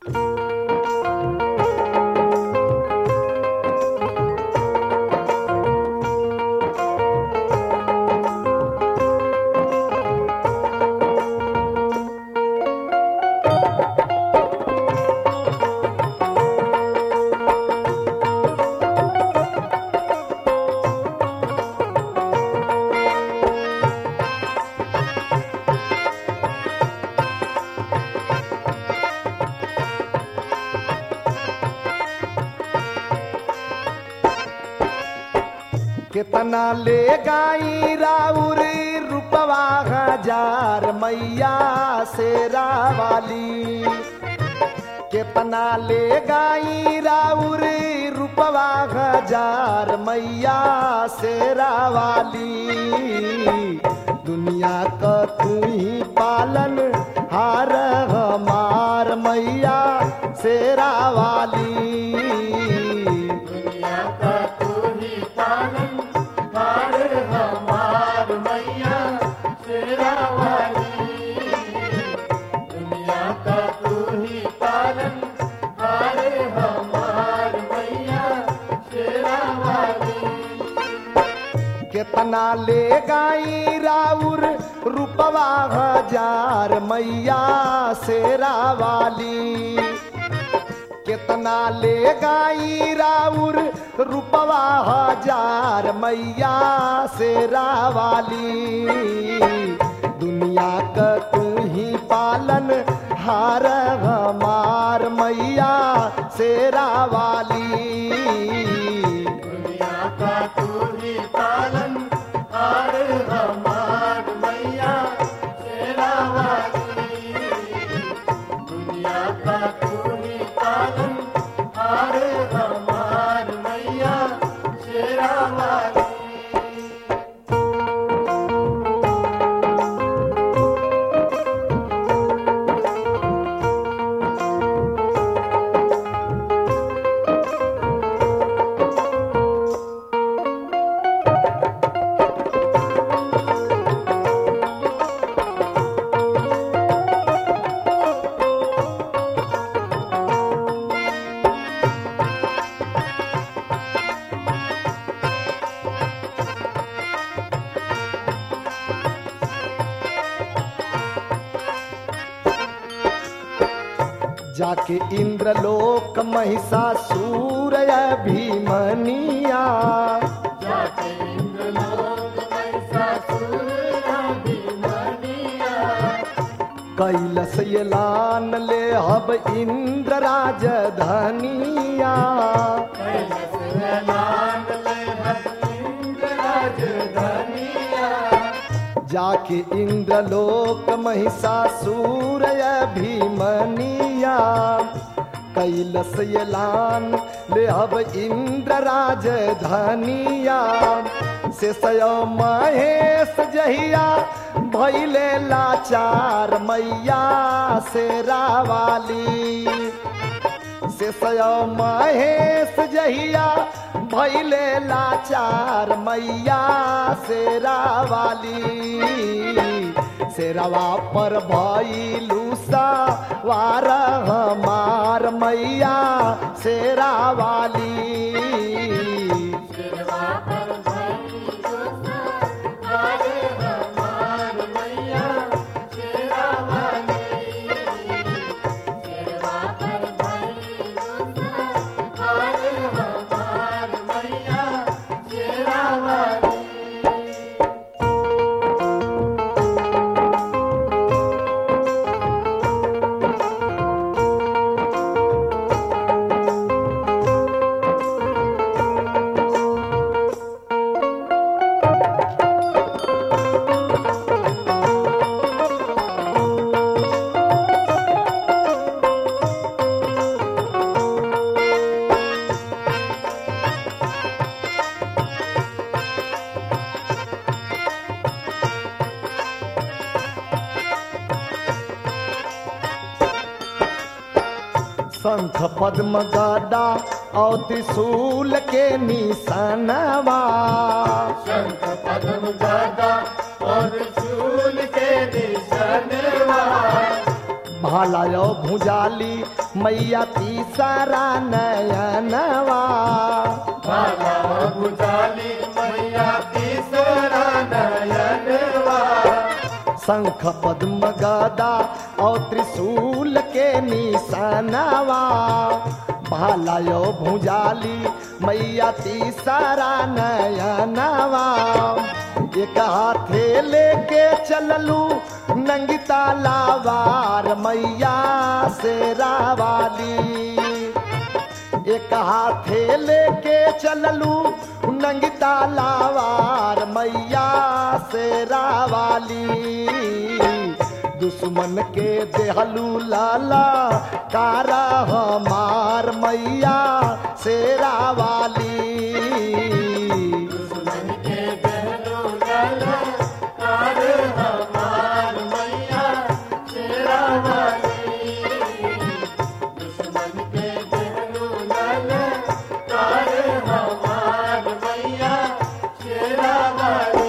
कितना ले गाई राउर रुपवा हजार मैया शेरा वाली कितना ले गाई राउर रुपवा हजार मैया शेरा वाली दुनिया का तू ही पालन हार हमार मैया शेरा वाली दुनिया का तू ही पालन हार हमार मैया शेरा वाली दुनिया का तू ही पालन हार हमार मैया शेरा वाली कितना ले गाई राउर रुपवा हजार मैया शेरा वाली कितना ले गाई राउर रुपवा हजार मैया शेरा वाली दुनिया का तू ही पालन हार हमार मैया शेरा वाली दुनिया का तू ही पालन हार हमार मैया शेरा वाली दुनिया का तू ही पालन हार हमार मैया शेरा वाली जाके इंद्रलोक महिषासुर भीमनिया जाके इंद्रलोक महिषासुर अभिमन्या कैलस एलान ले हब इंद्र राजधानिया कैलास लाल ले हब इंद्र राजधानिया जाके इंद्रलोक महिषासुर भीमनिया कैलस एलान ले अब इंद्र राजधानिया से सयो महेश जहिया भैले लाचार मैया से रावाली से सयो महेश जहिया भैले लाचार मैया शेरा वाली शेरवा पर भैलू वार हमार मैया शेरा वाली सिरवा पर भई दोसा हारे हमार मैया शेरा वाली सिरवा पर भई दोसा हारे हमार मैया शेरा वाली शंख पद्म गदा और त्रिशूल के निशानवा शंख पद्म गदा और चूल के निशानवा भालायो भुजाली मैया तीसरा नयनवा भाला बुझाली मैया तीसरा नयनवा शंख पद्म गदा और त्रिशूल के निशानवा भालायो भुजाली मैया तीसरा नयनवा एक हाथे लेके चललू नंगिता लावार मैया से रावाली एक हाथे लेके चललू नंगिता लावार मैया से रावाली दुश्मन के देहलू लाला कारा हमार मैया से रावाली दुश्मन के दहलो लाला कार हमार मैया तेरा वाली दुश्मन के दहलो लाला कार हमार मैया तेरा वाली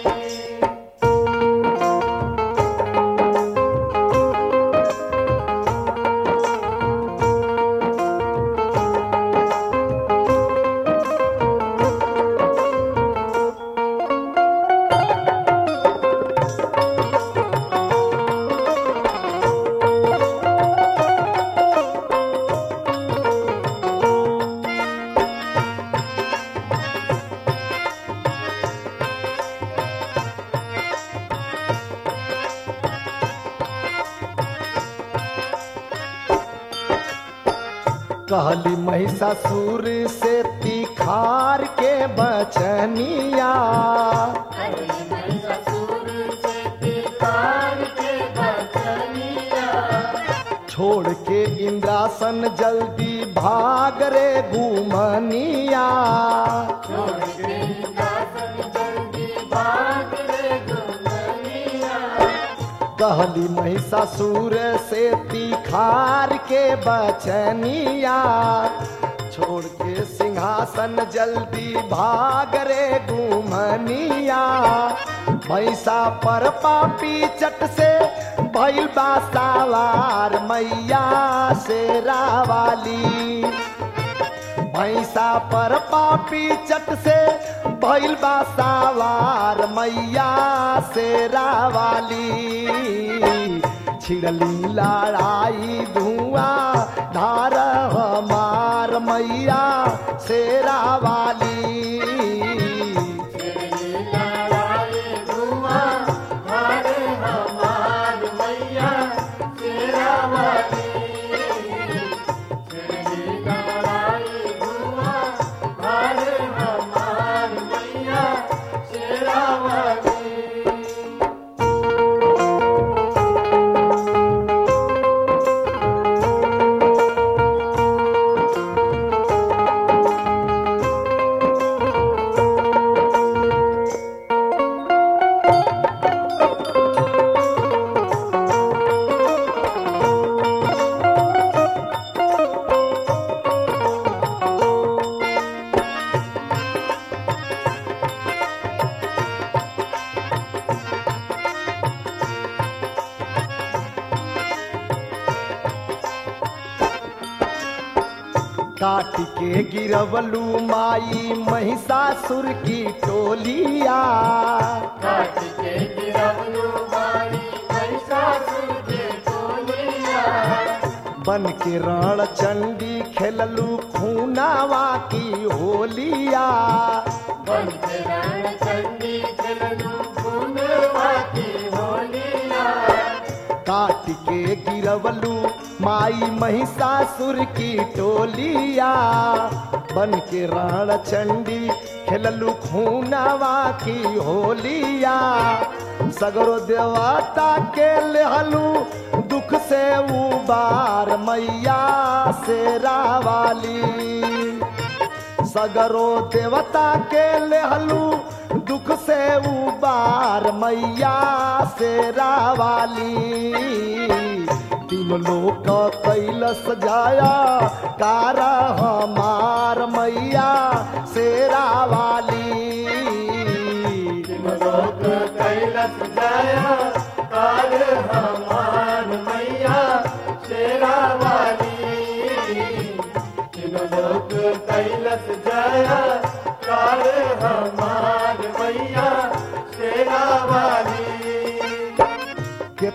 कहली महिषासुर से तिखार के बचनिया अरे मैं ससुर से तिकार के बचनिया छोड़ के इंद्रासन जल्दी भाग रे घूमनिया छोड़ के दासन जल्दी भाग रे गुमनिया कहली महिषासुर से तिखार के बचनिया छोड़ के सिंहासन जल्दी भाग रे घूमनिया भैसा पर पापी चट से भैल बा सवार मैया से रावाली भैंसा पर पापी चट से भैल बा सवार मैया से रावाली छिड़ली लड़ाई धुआं धार हमार मैया से रावाली तेरी लड़ाई धुआं हरे हमार मैया तेरा वाली तेरी लड़ाई धुआं हरे हमार मैया तेरा वाली काट के गिरवलू माई महिषासुर की टोलिया काट के गिरवलू मारी महिषासुर के टोलिया बन के रण चंडी खेललू खूनावा की होलिया बन के रण चंडी चलू फूलवा की होलिया काट के गिरवलू माई महिषासुर की टोलिया बन के रण चंडी खेललू खूनावा की होलिया सगरो देवता के लेहलू दुख से उबार मैया से रावाली सगरो देवता के लेहलू दुख से उबार मैया से रावाली तीन लोक कैलस जाया कारा हमार मैया से रावाली लोक कैलस जया काल हमार मैया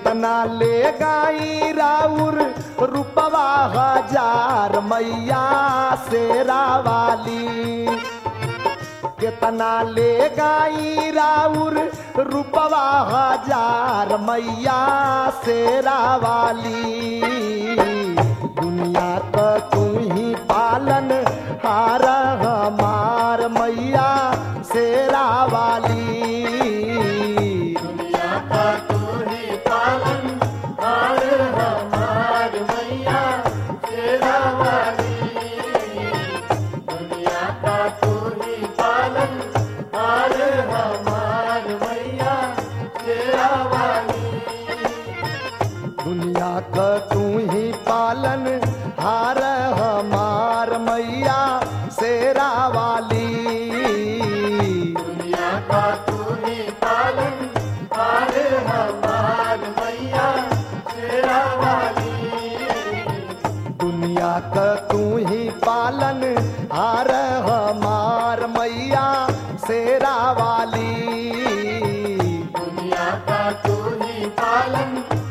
कितना ले गाई राउर रुपवा हजार मैया शेरा वाली कितना ले गाई राउर रुपवा हजार मैया शेरा वाली दुनिया का तू ही पालन हार हमार मैया शेरा वाली दुनिया का तू ही पालन हार हमार मैया तेरा वाली दुनिया का तू ही पालन हार हमार मैया तेरा वाली दुनिया का तू ही पालन हार हमार मैया शेरा वाली दुनिया का तू ही पालन हार हमार मैया तेरा वाली दुनिया का तू ही पालन हार हमार मैया शेरा वाली दुनिया का तू ही पालन